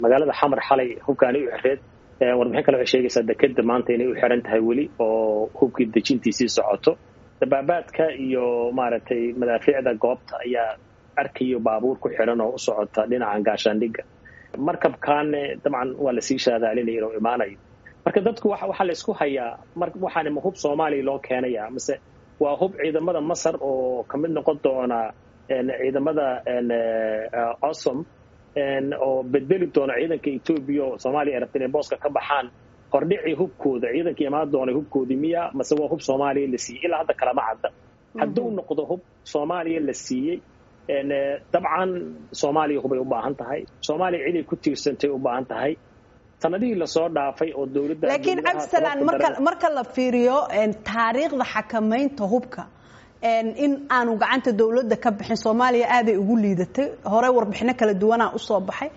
magaalada xamar xalay hubkaanay u xireed warbixin kale waxay sheegaysaa dekeda maanta inay u xiran tahay weli oo hubkii dejintiisii socoto dabaabaadka iyo maaragtay madaafiicda goobta ayaa arkayo baabuur ku xiran oo u socota dhinacan gaashaandhigga markabkaanne dabcan waa lasii shaadaalinaya inuu imaanayo marka dadku waxaa la isku hayaa waxaan ma hub soomaaliya loo keenaya mise waa hub ciidamada masar oo ka mid noqon doona ciidamada osom oo bedeli doona ciidanka etoobiya oo soomaaliya ay rabta inay booska ka baxaan hordhicii hubkooda ciidankii imaan doonay hubkoodii miya mase waa hub soomaaliya la siiyey ilaa hadda kalama cadda hadduu noqdo hub soomaaliya la siiyey dabcan soomaaliya hubay u baahan tahay soomaaliya ciday ku tiirsantay u baahan tahay sanadihii lasoo dhaafay oo dowladda laakiin cabdisalaan marka marka la fiiriyo taariikhda xakamaynta hubka in aanu gacanta dowladda ka bixin soomaaliya aaday ugu liidatay hore warbixino kala duwanaa usoo baxay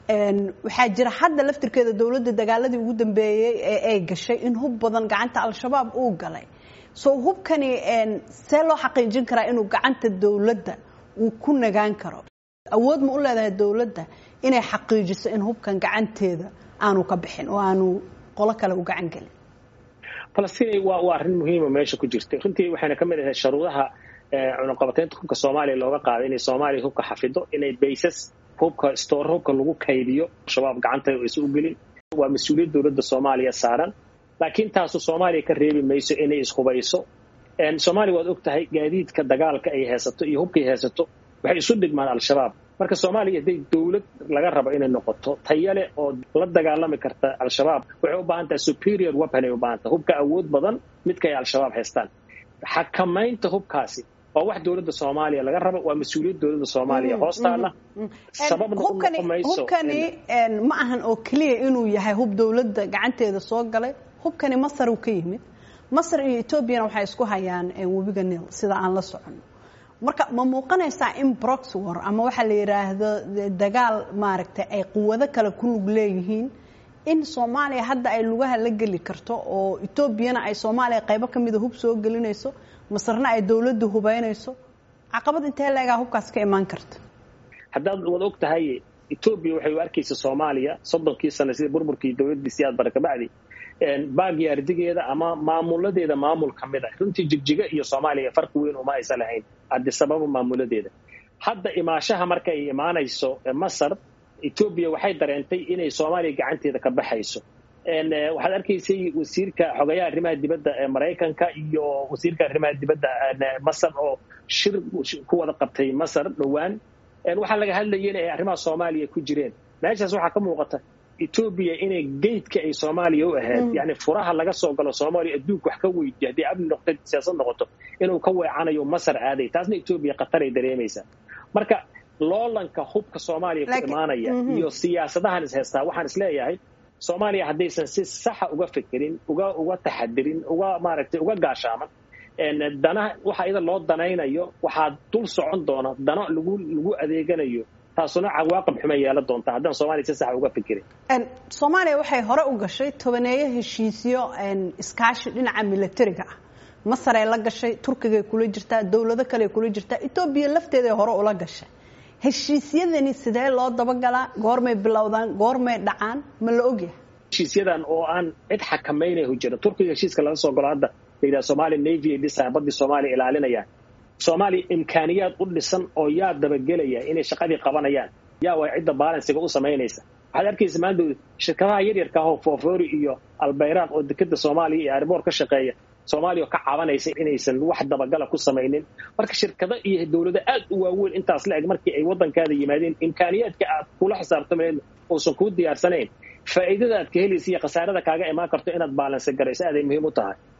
waxaa jira hadda laftirkeeda dowladda dagaaladii ugu dambeeyey ee ay gashay in hub badan gacanta al-shabaab uu galay so hubkani see loo xaqiijin karaa inuu gacanta dowladda uu ku nagaan karo awood ma u leedahay dowladda inay xaqiijiso in hubkan gacanteeda aanu ka bixin oo aanu qolo kale u gacan gelin falastiin waa waa arrin muhiima meesha ku jirta runtii waxayna ka mid ahay sharuudaha cunuqabateynta hubka soomaaliya looga qaaday inay soomaaliya hubka xafido inay baysas hubka stoor hubka lagu kaydiyo shabaab gacanta aysan u gelin waa mas-uuliyad dowladda soomaaliya saaran laakiin taasu soomaaliya ka reebi mayso inay ishubayso soomaaliya waad og tahay gaadiidka dagaalka ay haysato iyo hubkay haysato waxay isu dhigmaan al-shabaab marka soomaaliya hadday dowlad laga rabo inay noqoto tayale oo la dagaalami karta al-shabaab waxay u baahan tahay superior weapon ay u baahan tahay hubka awood badan midka ay al-shabaab haystaan xakamaynta hubkaasi waa wax dowladda soomaaliya laga rabo waa mas-uuliyad dowladda soomaaliya hoostaala sababna u noqon mayso hubkani ma ahan oo keliya inuu yahay hub dowladda gacanteeda soo galay hubkani masar uu ka yimid masar iyo etoobiyana waxay isku hayaan webiga nil sida aan la socono marka ma muuqanaysaa in brox war ama waxaa la yidhaahdo dagaal maaragtay ay quwado kale ku lug leeyihiin in soomaaliya hadda ay lugaha la geli karto oo etoobiyana ay soomaaliya qaybo ka mida hub soo gelinayso masarna ay dowladda hubaynayso caqabad intee leegaa hubkaas ka imaan karta haddaad wad og tahay etoobiya waxay u arkaysa soomaaliya soddonkii sano sida burburkii dowladdii siyaad bare kabacdi baagyaardigeeda ama maamuladeeda maamul ka mid a runtii jigjiga iyo soomaaliya farqi weyn uma aysan lahayn adisababa maamuladeeda hadda imaashaha marka ay imaanayso masar etoobiya waxay dareentay inay soomaaliya gacanteeda ka baxayso waxaad arkaysay wasiirka xogayaha arrimaha dibadda ee maraykanka iyo wasiirka arrimaha dibadda masar oo shir ku wada qabtay masar dhowaan waxaa laga hadlayay in ay arrimaha soomaaliya ku jireen meeshaas waxaa ka muuqata etoobiya inay geydka ay soomaaliya u ahayd yani furaha laga soo galo soomaaliya adduunka wax ka weydiya haddii amni noqto siyaasad noqoto inuu ka weecanayo masar aaday taasna etoobiya khataray dareemaysaa marka loolanka hubka soomaaliya ku imaanaya iyo siyaasadahan is haystaa waxaan is leeyahay soomaaliya haddaysan si saxa uga fikirin uga uga taxadirin uga maaragtay uga gaashaaman dana waxa iyada loo danaynayo waxaa dul socon doona dano lagu lagu adeeganayo taasuna cawaaqib xuma yeelan doonta haddaan soomaaliya si sax uga fikirin soomaaliya waxay hore u gashay tobaneeyo heshiisyo iskaashi dhinaca militariga ah masar ay la gashay turkigay kula jirtaa dowlado kale kula jirtaa etoobiya lafteeday hore ula gashay heshiisyadani sidee loo dabagalaa goormay bilowdaan goormay dhacaan ma la ogyahay heshiisyadan oo aan cid xakamaynahu jirin turkiga heshiiska laga soo galo hadda la yidhaha somalia navy ay dhisaan baddii soomaaliya ilaalinayaan soomaaliya imkaaniyaad u dhisan oo yaa dabagelaya inay shaqadii qabanayaan yaa waa cidda baalansiga u samaynaysa waxaad arkaysa maanta shirkadaha yaryarka ahoo foofori iyo albayraaq oo dekeda soomaaliya iyo ariboor ka shaqeeya soomaaliya ka cabanaysa inaysan wax dabagala ku samaynin marka shirkado iyo dowlado aad u waaweyn intaas la eg markii ay waddankaada yimaadeen imkaaniyaadka aad kula xisaabtamayn uusan kuu diyaarsanayn faa'iidada aad ka helaysa iyo khasaarada kaaga imaan karto inaad baalansi garayso aaday muhiim u tahay